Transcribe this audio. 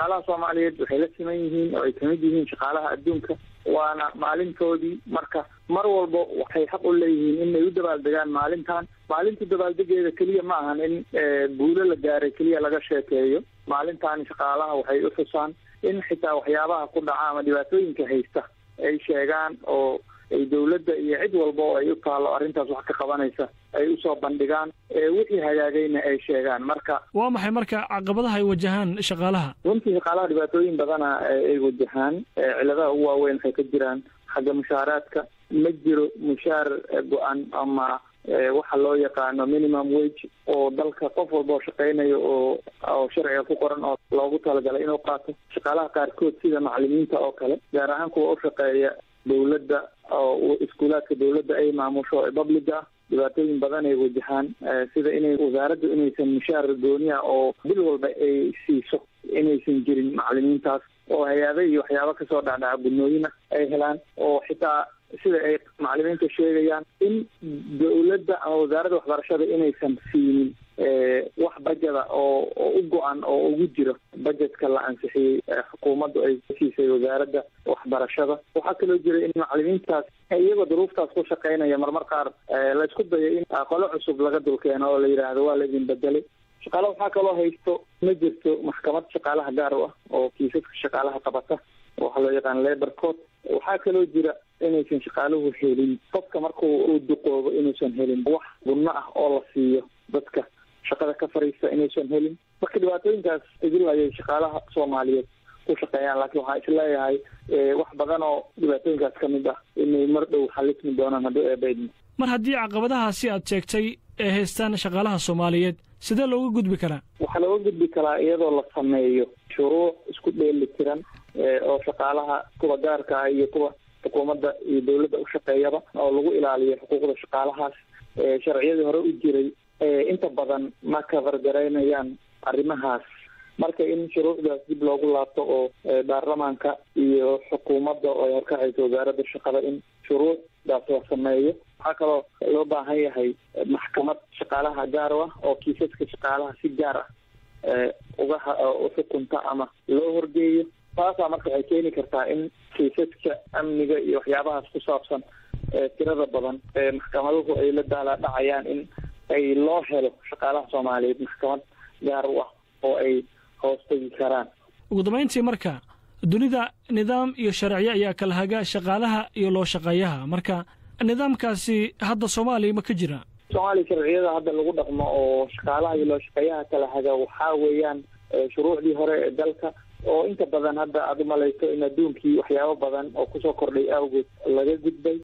shaqaalaha soomaaliyeed waxay la siman yihiin oo ay kamid yihiin shaqaalaha adduunka waana maalintoodii marka mar walba waxay xaq u leeyihiin inay u dabaaldegaan maalintan maalinta dabaaldegeeda keliya ma ahan in guulo la gaaray keliya laga sheekeeyo maalintan shaqaalaha waxay u xusaan in xitaa waxyaabaha ku dhaca ama dhibaatooyinka haysta ay sheegaan oo ay dawladda iyo cid walba oo ay u taalo arrintaas wax ka qabanaysa ay usoo bandhigaan wixii hagaagayna ay sheegaan marka waa maxay marka caqabadaha ay wajahaan shaqaalaha runtii shaqaalaha dhibaatooyin badana ay wajahaan ciladaha ugu waaweyn waxay ka jiraan xagga mushaaraadka ma jiro mushaar go-an ama waxa loo yaqaano minimum wage oo dalka qof walba oo shaqeynayo oo oo sharciga ku qoran oo loogu talagalay inuu qaato shaqaalaha qaarkood sida macalimiinta oo kale gaar ahaan kuwa u shaqeeya dawladda oo iskuulaadka dawladda ay maamusho ee publica ah dhibaatooyin badan ay wajahaan sida inay wasaaraddu inaysan mushaar gooniya oo bil walba ay siiso inaysan jirin macalimiintaas oo hay-ado iyo waxyaabo kasoo dhacdhaca gudnooyina ay helaan oo xitaa sida ay macalimiinta sheegayaan in dawladda ama wasaaradda waxbarashada inaysan siinin wax bajada oo oo u go-an oo ugu jiro bajetka la ansixiyey xukuumaddu ay siisay wasaaradda waxbarashada waxaa kaloo jira in macalimiintaas iyagoo duruuftaas ku shaqeynaya marmar qaar laysku dayo in qolo cusub laga dulkeeno oo la yidhaahdo waa laydin bedelay shaqaale waxaa kaloo haysto ma jirto maxkamad shaqaalaha gaar u ah oo kiisaska shaqaalaha qabata waxaa loo yaqaan labor court waxaa kaloo jira inaysan shaqaaluhu helin qofka marku uu duqoobo inuusan helin wax gunno ah oo la siiyo dadka shaqada ka fariista inaysan helin marka dhibaatooyinkaas idil ayay shaqaalaha soomaaliyeed ku shaqeeyaan laakiin waxaa isleeyahay wax badan oo dhibaatooyinkaas ka mid ah inay mar dhow xalismi doonaan hadduu eebaydmo mar haddii caqabadahaasi aad sheegtay ee haystaan shaqaalaha soomaaliyeed sidee looga gudbi karaa waxaa looga gudbi karaa iyadoo la sameeyo shuruuc isku dheeli tiran oo shaqaalaha kuwa gaarka ah iyo kuwa xukuumadda iyo dawladda u shaqeeyaba oo lagu ilaaliyo xuquuqda shaqaalahaas sharciyadii hore u jiray inta badan ma kabargaraynayaan arrimahaas marka in shuruucdaas dib loogu laabto oo baarlamaanka iyo xukuumadda oo ay horkacayso wasaaradda shaqada in shuruucdaas la sameeyo waxaa kaloo loo baahan yahay maxkamad shaqaalaha gaar u ah oo kiisaska shaqaalaha si gaar ah uga uxukunta ama loo horgeeyo taasaa marka waxay keeni kartaa in kiisaska amniga iyo waxyaabahaas ku saabsan tirada badan maxkamaduhu ay la daala dhacayaan in ay loo helo shaqaalaha soomaaliyeed maxkamad gaar u ah oo ay hoos tegi karaan ugu dambayntii marka dunida nidaam iyo sharciyo ayaa kala haga shaqaalaha iyo loo shaqeeyaha marka nidaamkaasi hadda soomaaliya ma ka jira soomaaliya sharciyada hadda lagu dhaqmo oo shaqaalaha iyo loo shaqeeyaha kala haga waxaa weeyaan shuruucdii hore ee dalka oo inta badan hadda aada umalayso in adduunkii waxyaabo badan oo kusoo kordhay awgeed laga gudbay